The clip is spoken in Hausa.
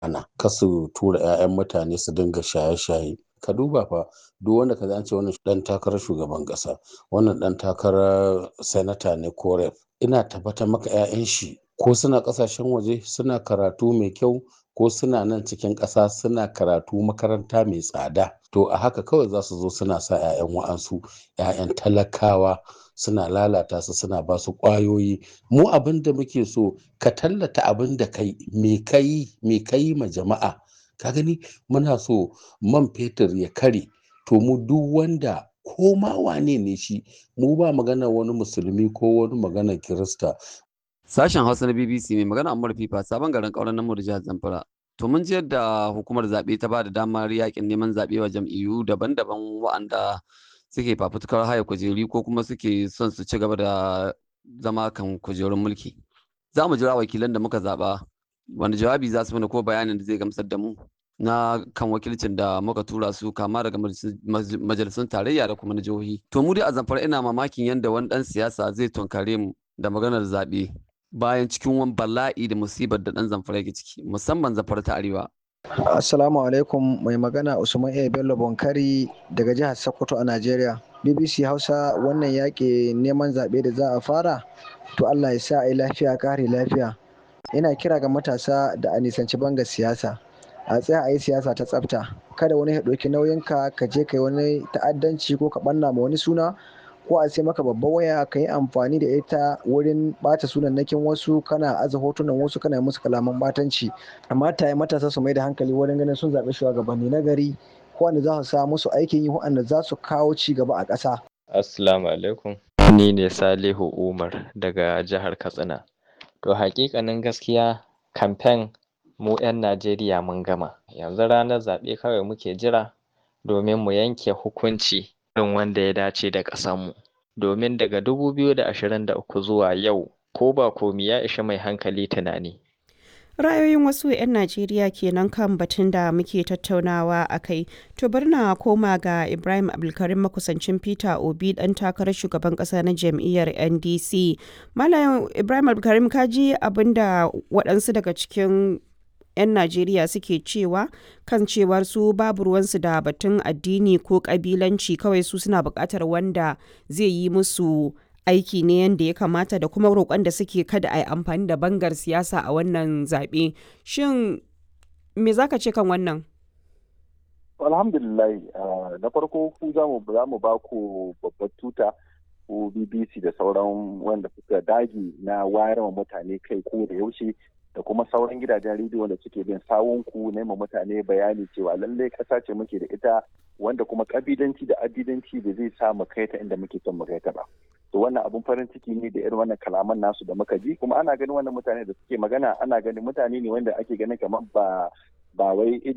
ana kasu tura 'ya'yan mutane su dinga shaye-shaye ka duba fa duk wanda ka an ce wannan dan takarar shugaban kasa wannan dan takarar sanata ne ko rep ina tabbatar maka 'ya'yan shi ko suna kasashen waje suna karatu mai kyau ko suna nan cikin ƙasa suna karatu makaranta mai tsada to a haka kawai za su zo suna sa 'ya'yan wa'ansu 'ya'yan talakawa suna lalata su suna ba su ƙwayoyi mu abin da muke so ka tallata abin da kai me kai me kai ma jama'a ka gani muna so man fetur ya kare to mu duk wanda ko ma wane ne shi mu ba magana wani musulmi ko wani magana kirista Sashen Hausa na BBC mai magana Ammar Fifa sabon garin ƙauren namu da jihar Zamfara. To mun ji yadda hukumar zaɓe ta ba da damar yakin neman zaɓe wa jam'iyyu daban-daban wa'anda suke fafutukar haya kujeri ko kuma suke son su ci gaba da zama kan kujerun mulki. Za mu jira wakilan da muka zaɓa wani jawabi za su mana ko bayanin da zai gamsar da mu na kan wakilcin da muka tura su kama daga majalisun tarayya da kuma na jihohi. To mu dai a Zamfara ina mamakin yadda wani ɗan siyasa zai tunkare mu da maganar zaɓe. bayan cikin wani bala'i da musibar da ɗan zamfara yake ciki musamman zamfara ta arewa. Assalamu alaikum mai magana Usman A. Bello Bonkari daga jihar Sokoto a Najeriya. BBC Hausa wannan yaƙi neman zaɓe da za a fara to Allah ya sa a yi lafiya kare lafiya. Ina kira ga matasa da a nisanci banga siyasa. A tsaya a yi siyasa ta tsafta. Kada wani ya ɗauki nauyinka ka je ka yi wani ta'addanci ko ka ɓanna ma wani suna ko a sai maka babban waya ka yi amfani da ita wurin bata sunannakin wasu kana aza hotunan wasu kana musu kalaman batanci amma ta yi matasa su mai da hankali wurin ganin sun zaɓi shugabanni na gari wanda za su sa musu aikin yi wanda za su kawo ci gaba a ƙasa. Assalamu alaikum. Ni ne Salihu Umar daga jihar Katsina. To hakikanin gaskiya kamfen mu 'yan Najeriya mun gama. Yanzu ranar zaɓe kawai muke jira domin mu yanke hukunci irin wanda ya dace da ƙasanmu. Domin daga 2023 zuwa yau ko ba komi ya ishi mai hankali tunani. Ra'ayoyin wasu 'yan Najeriya kenan kan batun da muke tattaunawa a kai. To bari na koma ga Ibrahim Abdulkarim makusancin Peter Obi ɗan takarar shugaban ƙasa na jam'iyyar NDC. Malam Ibrahim Abdulkarim kaji abin da waɗansu daga cikin 'yan Najeriya suke cewa kan cewar su babu ruwansu da batun addini ko kabilanci kawai su suna buƙatar wanda zai yi musu aiki ne yadda ya kamata da kuma roƙon da suke kada a yi amfani da bangar siyasa a wannan zaɓe. Shin me za ka ce kan wannan? Alhamdulillah na farko ku za mu ba ku babbar tuta ko BBC da sauran wanda suka dage na wayar mutane kai ko da yaushe da kuma sauran gidajen rediyo da suke bin sawunku nema mutane bayani cewa lallai ƙasa ce muke da ita wanda kuma ƙabilanci da addidanci da zai sa mu kai ta inda muke son mu kai ta ba to wannan abun farin ciki ne da irin wannan kalaman nasu da muka ji kuma ana ganin wannan mutane da suke magana ana ganin mutane ne wanda ake ganin kamar ba ba wai